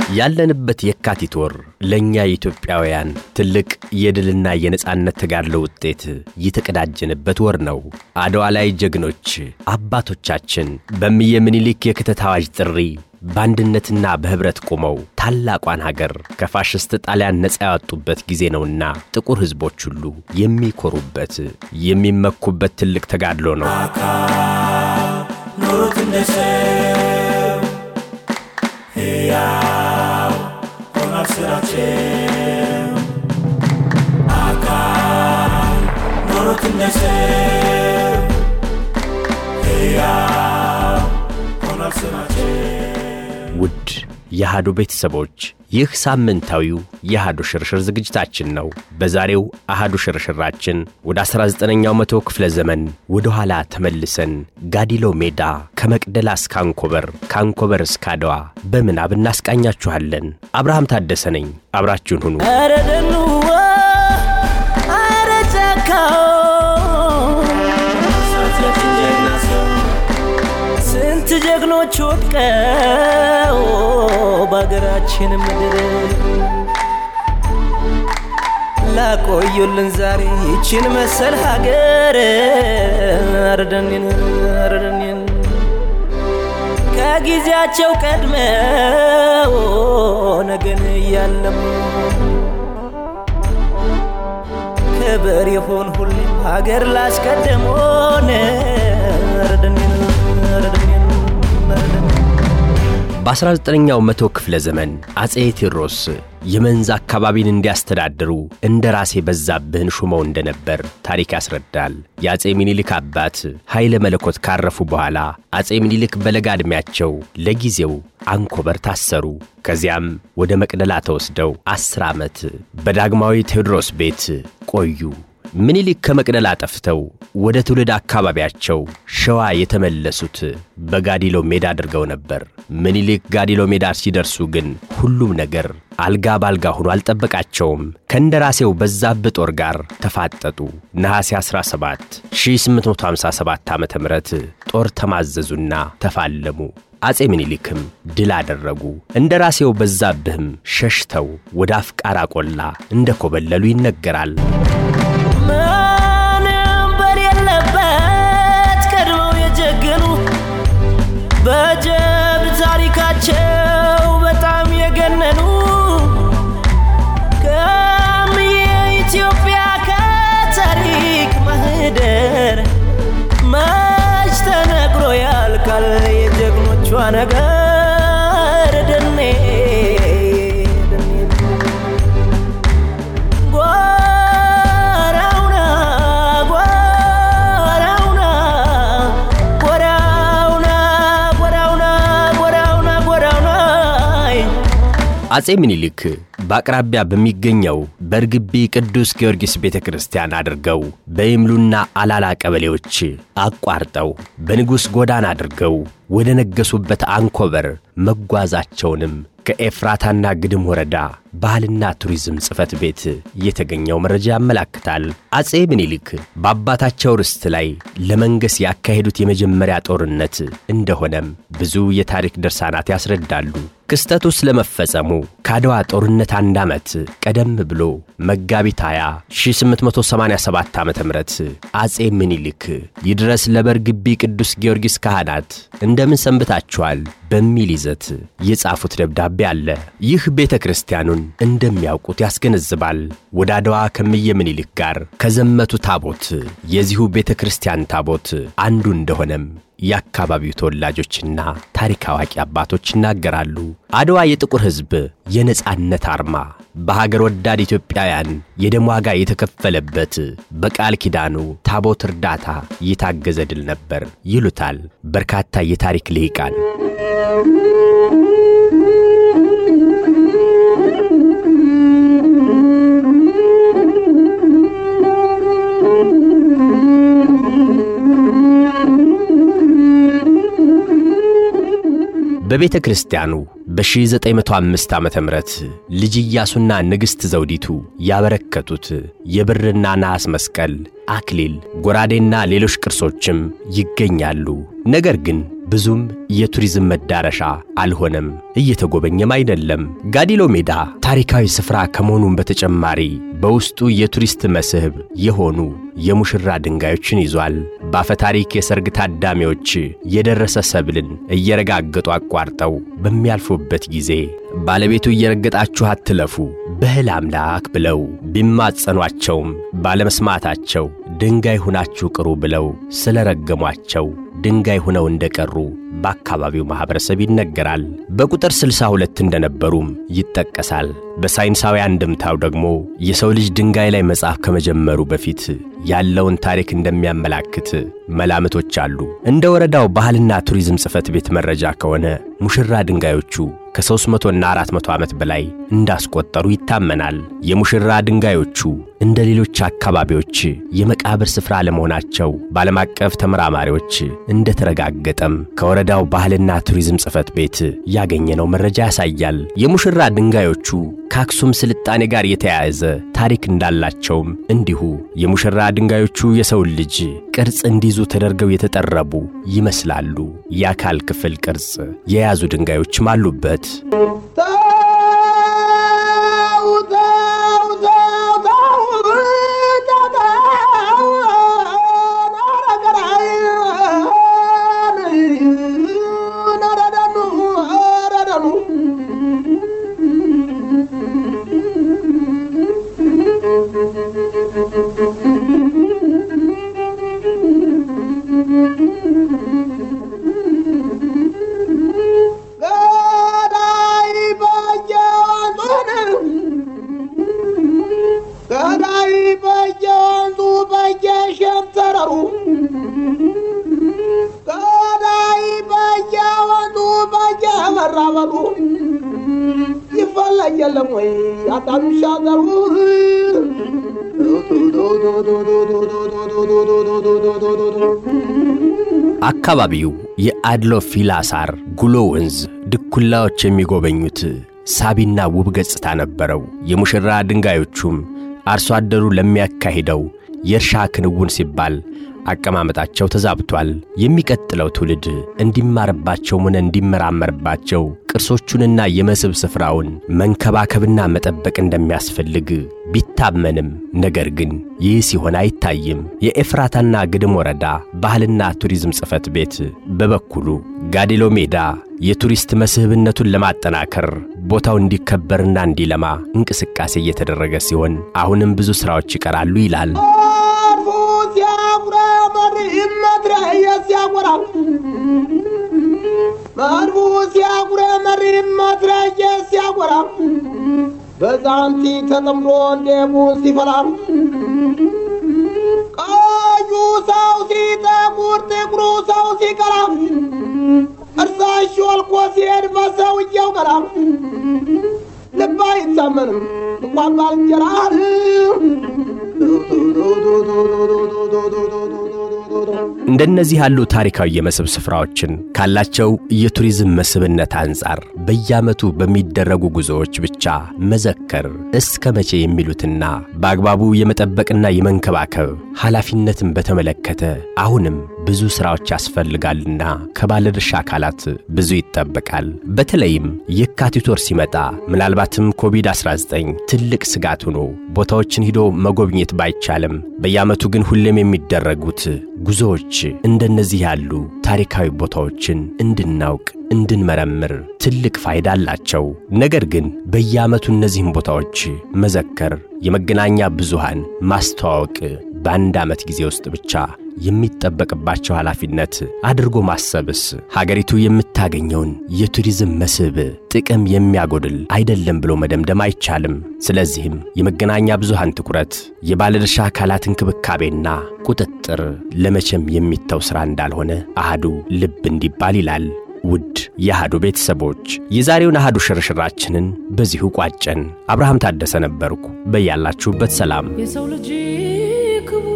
ያለንበት የካቲት ወር ለእኛ የኢትዮጵያውያን ትልቅ የድልና የነጻነት ተጋድሎ ውጤት የተቀዳጀንበት ወር ነው። አድዋ ላይ ጀግኖች አባቶቻችን በእምዬ ምኒልክ የክተት አዋጅ ጥሪ በአንድነትና በኅብረት ቆመው ታላቋን ሀገር ከፋሽስት ጣሊያን ነፃ ያወጡበት ጊዜ ነውና ጥቁር ሕዝቦች ሁሉ የሚኮሩበት የሚመኩበት ትልቅ ተጋድሎ ነው። ኑሩት እንደ ሰው ሕያው ሆኗል ስራቸው አካል ኑሩት እንደ ሰው ሕያው ሆኗል ስራቸው ውድ የአሃዱ ቤተሰቦች ይህ ሳምንታዊው የአሃዱ ሽርሽር ዝግጅታችን ነው። በዛሬው አሃዱ ሽርሽራችን ወደ 19ኛው መቶ ክፍለ ዘመን ወደ ኋላ ተመልሰን ጋዲሎ ሜዳ ከመቅደላ እስከ አንኮበር፣ ከአንኮበር እስከ አድዋ በምናብ እናስቃኛችኋለን። አብርሃም ታደሰ ነኝ። አብራችሁን ሁኑ። ኧረ ደኑዋ ኧረ ጫካው ሳትለፊት ጀግና ሰው ስንት ጀግኖች ወድቀው በአገራችን ምድር ላቆዩልን ዛሬ ይችን መሰል ሀገር አረደኔን አረደኔን ከጊዜያቸው ቀድመው ነገን እያለሙ ክብር ይሁን ሁሌም ሀገር ላስቀደሞን አረደኔን አረደኔን አረደኔን በ19ኛው መቶ ክፍለ ዘመን አጼ ቴዎድሮስ የመንዝ አካባቢን እንዲያስተዳድሩ እንደ ራሴ በዛብህን ሹመው እንደነበር ታሪክ ያስረዳል። የአጼ ሚኒሊክ አባት ኃይለ መለኮት ካረፉ በኋላ አጼ ሚኒሊክ በለጋ ዕድሜያቸው ለጊዜው አንኮበር ታሰሩ። ከዚያም ወደ መቅደላ ተወስደው ዐሥር ዓመት በዳግማዊ ቴዎድሮስ ቤት ቆዩ። ምኒልክ ከመቅደላ ጠፍተው ወደ ትውልድ አካባቢያቸው ሸዋ የተመለሱት በጋዲሎ ሜዳ አድርገው ነበር። ምኒልክ ጋዲሎ ሜዳ ሲደርሱ ግን ሁሉም ነገር አልጋ ባልጋ ሆኖ አልጠበቃቸውም። ከእንደራሴው በዛብህ ጦር ጋር ተፋጠጡ። ነሐሴ 17 1857 ዓ ም ጦር ተማዘዙና ተፋለሙ። አጼ ምኒልክም ድል አደረጉ። እንደራሴው በዛብህም ሸሽተው ወደ አፍቃራ ቆላ እንደ ኮበለሉ ይነገራል። ምንም በሌለበት ቀድመው የጀገኑ በጀብድ ታሪካቸው በጣም የገነኑ ከም የኢትዮጵያ ከታሪክ ማህደር መች ተነግሮ ያልቃል የጀግኖቿ ነገር ደኔ ደኔ ጎራውና ጎራውና ጎራውና ጎራውና ጎራውና ጎራውና አጼ ምኒልክ በአቅራቢያ በሚገኘው በርግቢ ቅዱስ ጊዮርጊስ ቤተ ክርስቲያን አድርገው በይምሉና አላላ ቀበሌዎች አቋርጠው በንጉሥ ጎዳና አድርገው ወደ ነገሱበት አንኮበር መጓዛቸውንም ከኤፍራታና ግድም ወረዳ ባህልና ቱሪዝም ጽሕፈት ቤት የተገኘው መረጃ ያመላክታል። አጼ ምኒልክ በአባታቸው ርስት ላይ ለመንገስ ያካሄዱት የመጀመሪያ ጦርነት እንደሆነም ብዙ የታሪክ ድርሳናት ያስረዳሉ። ክስተቱ ስለመፈጸሙ ከአድዋ ጦርነት አንድ ዓመት ቀደም ብሎ መጋቢት 20 1887 ዓ ም አጼ ምኒልክ ይድረስ ለበርግቢ ቅዱስ ጊዮርጊስ ካህናት እንደምን ሰንብታችኋል በሚል ይዘት የጻፉት ደብዳቤ አለ። ይህ ቤተ ክርስቲያኑን እንደሚያውቁት ያስገነዝባል። ወደ አድዋ ከምየ ምኒልክ ጋር ከዘመቱ ታቦት የዚሁ ቤተ ክርስቲያን ታቦት አንዱ እንደሆነም የአካባቢው ተወላጆችና ታሪክ አዋቂ አባቶች ይናገራሉ። አድዋ የጥቁር ሕዝብ የነጻነት አርማ፣ በሀገር ወዳድ ኢትዮጵያውያን የደም ዋጋ የተከፈለበት በቃል ኪዳኑ ታቦት እርዳታ የታገዘ ድል ነበር ይሉታል በርካታ የታሪክ ልሂቃን። በቤተ ክርስቲያኑ በ1905 ዓ ም ልጅ ኢያሱና ንግሥት ዘውዲቱ ያበረከቱት የብርና ነሐስ መስቀል፣ አክሊል፣ ጎራዴና ሌሎች ቅርሶችም ይገኛሉ። ነገር ግን ብዙም የቱሪዝም መዳረሻ አልሆነም፣ እየተጎበኘም አይደለም። ጋዲሎ ሜዳ ታሪካዊ ስፍራ ከመሆኑም በተጨማሪ በውስጡ የቱሪስት መስህብ የሆኑ የሙሽራ ድንጋዮችን ይዟል። በአፈታሪክ የሰርግ ታዳሚዎች የደረሰ ሰብልን እየረጋገጡ አቋርጠው በሚያልፉበት ጊዜ ባለቤቱ እየረገጣችሁ አትለፉ በህል አምላክ ብለው ቢማጸኗቸውም ባለመስማታቸው ድንጋይ ሁናችሁ ቅሩ ብለው ስለረገሟቸው ድንጋይ ሁነው እንደቀሩ በአካባቢው ማኅበረሰብ ይነገራል። በቁጥር 62 እንደነበሩም ይጠቀሳል። በሳይንሳዊ አንድምታው ደግሞ የሰው ልጅ ድንጋይ ላይ መጻፍ ከመጀመሩ በፊት ያለውን ታሪክ እንደሚያመላክት መላምቶች አሉ። እንደ ወረዳው ባህልና ቱሪዝም ጽሕፈት ቤት መረጃ ከሆነ ሙሽራ ድንጋዮቹ ከ300 እና 400 ዓመት በላይ እንዳስቆጠሩ ይታመናል። የሙሽራ ድንጋዮቹ እንደ ሌሎች አካባቢዎች የመቃብር ስፍራ ለመሆናቸው በዓለም አቀፍ ተመራማሪዎች እንደተረጋገጠም ከወረዳው ባህልና ቱሪዝም ጽሕፈት ቤት ያገኘነው መረጃ ያሳያል። የሙሽራ ድንጋዮቹ ከአክሱም ስልጣኔ ጋር የተያያዘ ታሪክ እንዳላቸውም እንዲሁ የሙሽራ ድንጋዮቹ የሰውን ልጅ ቅርጽ እንዲይዙ ተደርገው የተጠረቡ ይመስላሉ። የአካል ክፍል ቅርጽ የያዙ ድንጋዮችም አሉበት። ገዳይ በየወንዙ በየሸንተረሩ ገዳይ በየወንዙ በየመራበሩ ይፈለግ የለም ወይ አጣምሻገሩ አካባቢው የአድሎ ፊላሳር ጉሎ ወንዝ ድኩላዎች የሚጎበኙት ሳቢና ውብ ገጽታ ነበረው። የሙሽራ ድንጋዮቹም አርሶ አደሩ ለሚያካሂደው የእርሻ ክንውን ሲባል አቀማመጣቸው ተዛብቷል። የሚቀጥለው ትውልድ እንዲማርባቸውም ሆነ እንዲመራመርባቸው ቅርሶቹንና የመስህብ ስፍራውን መንከባከብና መጠበቅ እንደሚያስፈልግ ቢታመንም ነገር ግን ይህ ሲሆን አይታይም። የኤፍራታና ግድም ወረዳ ባህልና ቱሪዝም ጽሕፈት ቤት በበኩሉ ጋዲሎ ሜዳ የቱሪስት መስህብነቱን ለማጠናከር ቦታው እንዲከበርና እንዲለማ እንቅስቃሴ እየተደረገ ሲሆን አሁንም ብዙ ሥራዎች ይቀራሉ ይላል። አርፎ ሲያጉራ መሪም መትረየ ሲያጎራ መድፉ ሲያጉረ መሪም መትረየ ሲያጎራ በዛንቲ ተጠምዶ እንዴቡን ሲፈላ ቀዩ ሰው ሲጠቁር ጥቁሩ ሰው ሲቀራ እርሳሽ ወልቆ ሲሄድ በሰውየው ቀራ ልብ አይታመንም እንኳን ባልንጀራ እንደነዚህ ያሉ ታሪካዊ የመስህብ ስፍራዎችን ካላቸው የቱሪዝም መስህብነት አንጻር በየዓመቱ በሚደረጉ ጉዞዎች ብቻ መዘከር እስከ መቼ የሚሉትና በአግባቡ የመጠበቅና የመንከባከብ ኃላፊነትን በተመለከተ አሁንም ብዙ ሥራዎች ያስፈልጋልና ከባለድርሻ አካላት ብዙ ይጠበቃል። በተለይም የካቲት ወር ሲመጣ ምናልባትም ኮቪድ-19 ትልቅ ስጋት ሆኖ ቦታዎችን ሂዶ መጎብኘት ባይቻልም በየዓመቱ ግን ሁሌም የሚደረጉት ጉዞዎች እንደነዚህ ያሉ ታሪካዊ ቦታዎችን እንድናውቅ እንድንመረምር ትልቅ ፋይዳ አላቸው። ነገር ግን በየዓመቱ እነዚህን ቦታዎች መዘከር፣ የመገናኛ ብዙሃን ማስተዋወቅ በአንድ ዓመት ጊዜ ውስጥ ብቻ የሚጠበቅባቸው ኃላፊነት አድርጎ ማሰብስ ሀገሪቱ የምታገኘውን የቱሪዝም መስህብ ጥቅም የሚያጎድል አይደለም ብሎ መደምደም አይቻልም። ስለዚህም የመገናኛ ብዙሃን ትኩረት፣ የባለድርሻ አካላት እንክብካቤና ቁጥጥር ለመቼም የሚተው ሥራ እንዳልሆነ አሃዱ ልብ እንዲባል ይላል። ውድ የአሃዱ ቤተሰቦች የዛሬውን አሃዱ ሽርሽራችንን በዚሁ ቋጨን። አብርሃም ታደሰ ነበርኩ። በያላችሁበት ሰላም የሰው ልጅ ክቡር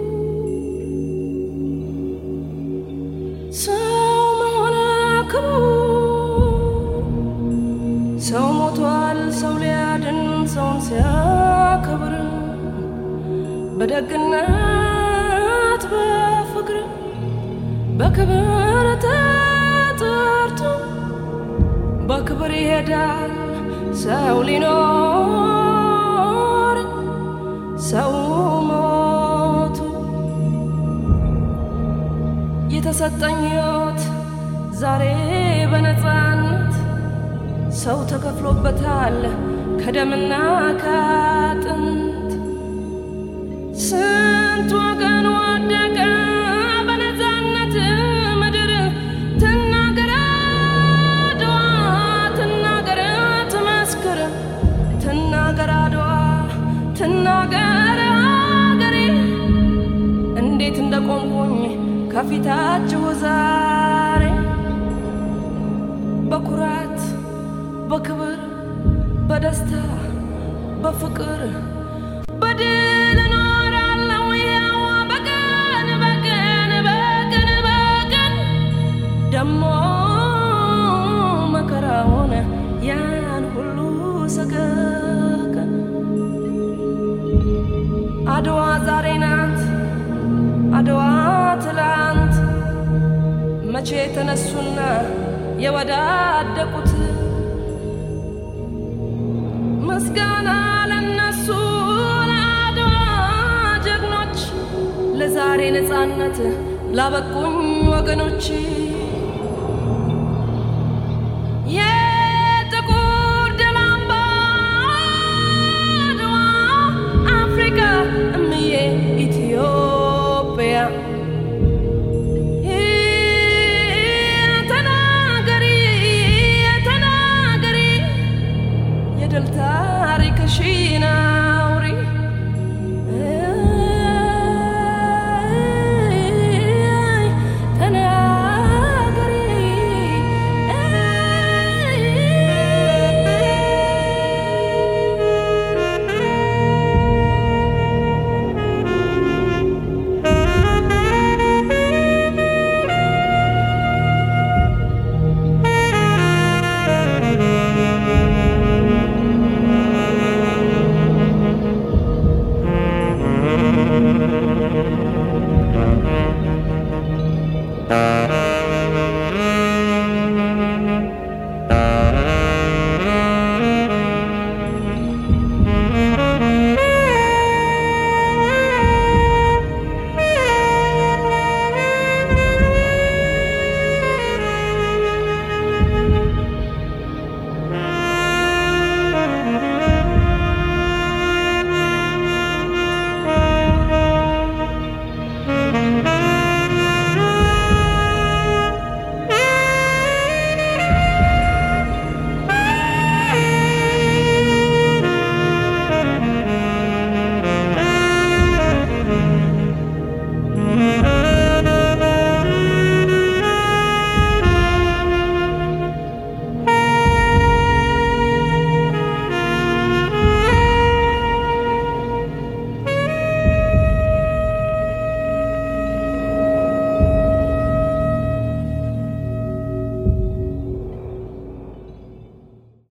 ሰው መሆን ክቡር ሰው ሞቷል ሰው ሊያድን ሰውን ሲያከብር በደግነት በፍቅር በክብር ይረዳል ሰው ሊኖር ሰው ሞቱ የተሰጠኝ ሕይወት ዛሬ በነፃነት ሰው ተከፍሎበታል ከደምና ከአጥንት ስንት ወገን ወደቀ በነፃነት ምድር ትናገር አድዋ ትናገር ትመስክር ትናገር አድዋ ትናገር አገሬ እንዴት እንደቆምኩኝ ከፊታችሁ ዛሬ በኩራት በክብር በደስታ በፍቅር በድል እኖራለሁ ያው በቀን በቀን በቀን በቀን ደሞ መከራውን ያን ሁሉ ሰቀቀን አድዋ ዛሬ ናት አድዋ ትላንት መቼ ተነሱና የወዳደቁት ምስጋና ለነሱ ለአድዋ ጀግኖች ለዛሬ ነፃነት ላበቁኝ ወገኖች